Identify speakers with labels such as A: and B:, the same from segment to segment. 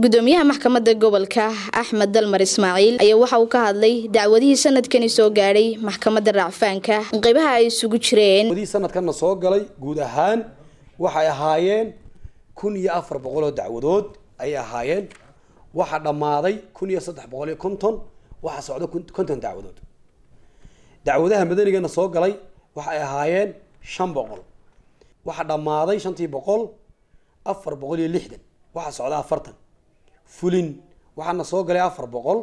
A: gudoomiyaha maxkamadda gobolka axmed dalmar ismaaciil ayaa waxa uu ka hadlay dacwadihii sanadkani soo gaadhay maxkamadda racfaanka qeybaha ay isugu jireen
B: dacwadihii sanadkanna soo galay guud ahaan waxay ahaayeen kun iyo afar boqol oo dacwadood ayay ahaayeen waxaa dhammaaday kun iyo saddex boqol iyo konton waxaa socda konton dacwadood dacwadaha madanigana soo galay waxay ahaayeen shan boqol waxaa dhammaaday shantii boqol afar boqol iyo lixdan waxaa socda afartan fulin waxaana soo galay afar boqol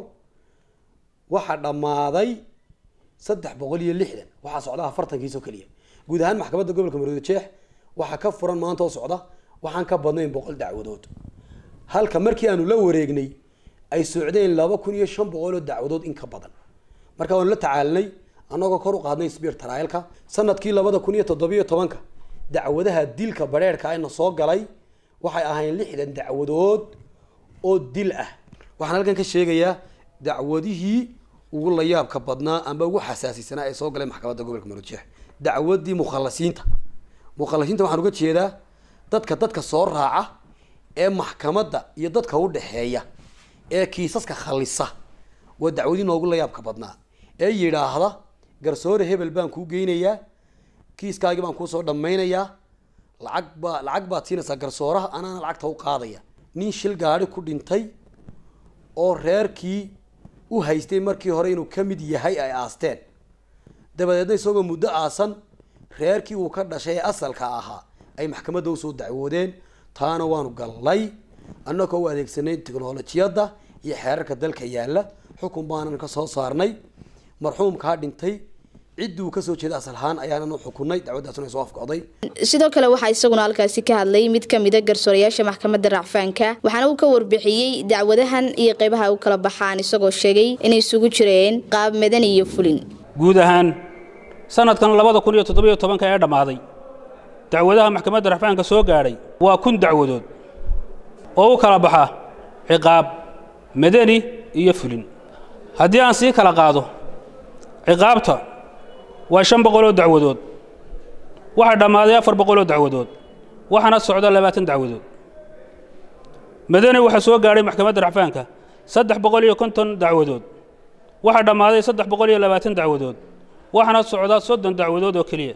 B: waxaa dhammaaday saddex boqol iyo lixdan waxaa socda afartankiisoo keliya guud ahaan maxkamadda gobolka maroodi jeex waxaa ka furan maanta oo socda waxaan ka badnayn boqol dacwadood halka markii aanu la wareegnay ay socdeen laba kun iyo shan boqol oo dacwadood in ka badan marka waanu la tacaalinay annagoo kor u qaadnay sbiir taraayalka sanadkii labada kun iyo toddobiyo tobanka dacwadaha dilka bareerka ayna soo galay waxay ahayn lixdan dacwadood oo dil ah waxaan halkan ka sheegayaa dacwadihii ugu layaabka badnaa amba ugu xasaasisanaa ee soo galay maxkamadda gobolka maroodjeex dacwadii mukhalasiinta mukhalasiinta waxaan uga jeedaa dadka dadka soo raaca ee maxkamadda iyo dadka u dhexeeya ee kiisaska khalisa waa dacwadii noogu layaabka badnaa ee yidhaahda garsoore hebel baan kuu geynayaa kiiskaagii baan kuusoo dhammaynayaa lacag baa lacag baad siinaysaa garsooraha anaana lacagta u qaadaya nin shil gaari ku dhintay oo reerkii u haystay markii hore inuu ka mid yahay ay aasteen dabadeedna isagoo muddo aasan reerkii uu ka dhashay ee asalka ahaa ay maxkamadda usoo dacwoodeen taana waanu gallay annagoo u adeegsanay teknolojiyadda iyo xeerarka dalka yaalla xukun baanan ka soo saarnay marxuumkaa dhintay cidduu kasoo jeeda asalahaan ayaanan u xukunay dacwaddaasuna soo afkocday
A: sidoo kale waxaa isaguna halkaasi ka hadlay mid kamida garsoorayaasha maxkamadda racfaanka waxaana uu ka warbixiyey dacwadahan iyo qeybaha u kala baxaan isagoo sheegay inay isugu jireen qaab madani iyo fulin
C: guud ahaan sanadkan labada kun iyo toddobiyo tobanka ee dhammaaday dacwadaha maxkamadda racfaanka soo gaadhay waa kun dacwadood oo u kala baxa ciqaab madani iyo fulin haddii aan sii kala qaado ciqaabta waa shan boqoloo dacwadood waxaa dhammaaday afar boqoloo dacwadood waxaana socda labaatan dacwadood madani waxaa soo gaadhay maxkamadda racfaanka saddex boqol iyo konton dacwadood waxaa dhammaaday saddex boqol iyo labaatan dacwadood waxaana socda soddon dacwadood oo keliya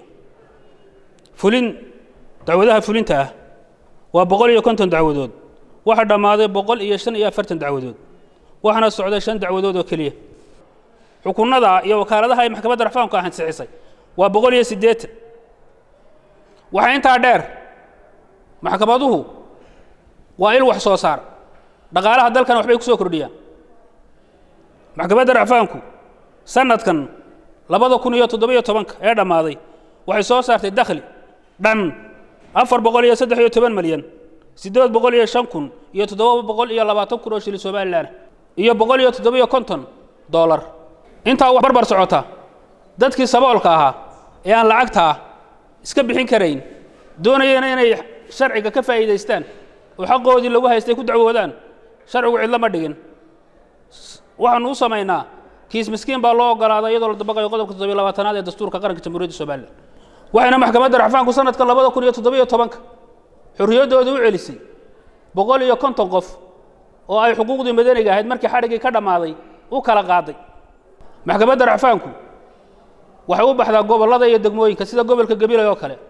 C: fulin dacwadaha fulinta ah waa boqol iyo konton dacwadood waxaa dhammaaday boqol iyo shan iyo afartan dacwadood waxaana socda shan dacwadood oo keliya xukunnada iyo wakaaladaha ay maxkamadda racfaanku ansixisay waa boqol iyo siddeetan waxaa intaa dheer maxkamaduhu waa il wax soo saar dhaqaalaha dalkana waxbay ku soo kordhiyaan maxkamadda racfaanku sanadkan labada kun iyo toddobiyo tobanka ee dhammaaday waxay soo saartay dakhli dhan afar boqol iyo saddex iyo toban malyan siddeed boqol iyo shan kun iyo toddoba boqol iyo labaatan kun oo shilin somalilan iyo boqol iyo toddobiyo konton dollar intaa wax barbar socota dadkii saboolka ahaa ee aan lacagtaa iska bixin karayn doonayana inay sharciga ka faa'iidaystaan oo xaqoodii lagu haystay ku dacwoodaan sharcigu cidlo ma dhigin waxaanu u samaynaa kiis miskiin baa loo ogolaaday iyadoo la dabaqayo qodobka toddobiyo labaatanaad ee dastuurka qaranka jamhuuriyadda somalilan waxayna maxkamadda racfaanku sanadka labada kun iyo toddobiyo tobanka xorriyaddooda u celisay boqol iyo konton qof oo ay xuquuqdii madaniga ahayd markii xadhiggii ka dhammaaday u kala qaaday maxkamadda racfaanku waxay u baxdaa gobollada iyo degmooyinka sida gobolka gabilay oo kale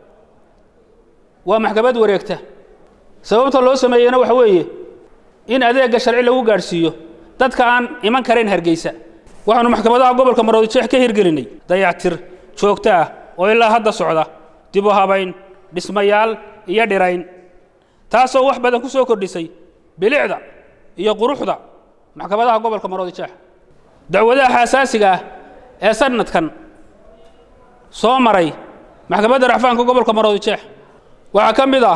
C: waa maxkamad wareegta sababta loo sameeyeyna waxa weeye in adeegga sharci lagu gaadhsiiyo dadka aan iman karayn hargeysa waxaanu maxkamadaha gobolka maroodijeex ka hirgelinay dayactir joogto ah oo ilaa hadda socda dib u habayn dhismayaal iyo dhirayn taasoo wax badan ku soo kordhisay bilicda iyo quruxda maxkamadaha gobolka maroodijeex dacwadaha xasaasiga ah ee sanadkan soo maray maxkamadda racfaanka gobolka maroodijeex waxaa ka mid ah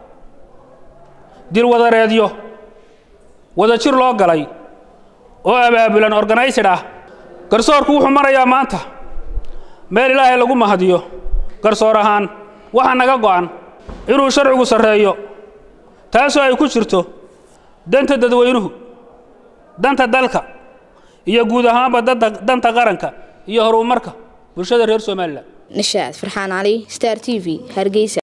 C: dilwadareedyo wada jir loo galay oo abaabulan organisid ah garsoorku wuxuu marayaa maanta meel ilaahay lagu mahadiyo garsoor ahaan waxaa naga go'an inuu sharcigu sarreeyo taasoo ay ku jirto danta dadweynuhu danta dalka iyo guud ahaanba danta qaranka iyo horumarka bulshada reer somalilan
A: nishaad farxaan cali star t v hargeysa